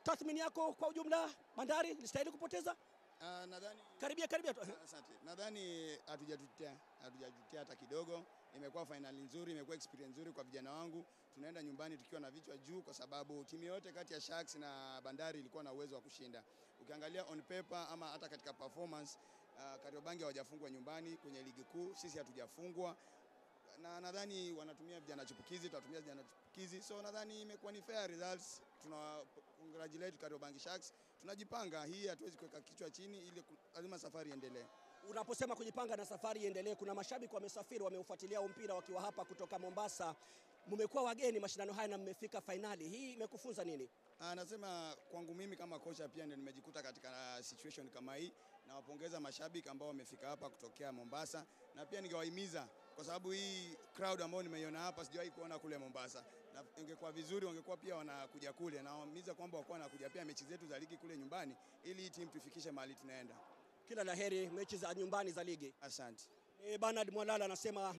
tathmini yako kwa ujumla, Bandari ilistahili kupoteza? Ah, nadhani Karibia karibia tu. Asante. Nadhani hatujajutia, hatujajutia hata kidogo. Imekuwa fainali nzuri, imekuwa experience nzuri kwa vijana wangu. Tunaenda nyumbani tukiwa na vichwa juu, kwa sababu timu yote kati ya Sharks na Bandari ilikuwa na uwezo wa kushinda. Ukiangalia on paper ama hata katika performance, uh, Kariobangi hawajafungwa nyumbani kwenye ligi kuu, sisi hatujafungwa na nadhani wanatumia vijana chipukizi, tutatumia vijana chipukizi, so nadhani imekuwa ni fair results. Tuna congratulate Kariobangi Sharks, tunajipanga. Hii hatuwezi kuweka kichwa chini, ili ku- lazima safari iendelee. Unaposema kujipanga na safari iendelee, kuna mashabiki wamesafiri, wameufuatilia huu mpira wakiwa hapa kutoka Mombasa. Mmekuwa wageni mashindano haya na mmefika fainali, hii imekufunza nini? Anasema kwangu mimi kama kocha pia ndio nimejikuta katika situation kama hii. Nawapongeza mashabiki ambao wamefika hapa kutokea Mombasa, na pia ningewahimiza kwa sababu hii crowd ambayo nimeiona hapa sijawahi kuona kule Mombasa, na ingekuwa vizuri wangekuwa pia wanakuja kule. Nawahimiza kwamba wakuwa wanakuja pia mechi zetu za ligi kule nyumbani, ili hii timu tufikishe mahali tunaenda. Kila laheri mechi za nyumbani za ligi. Asante. E, Bernard Mwalala anasema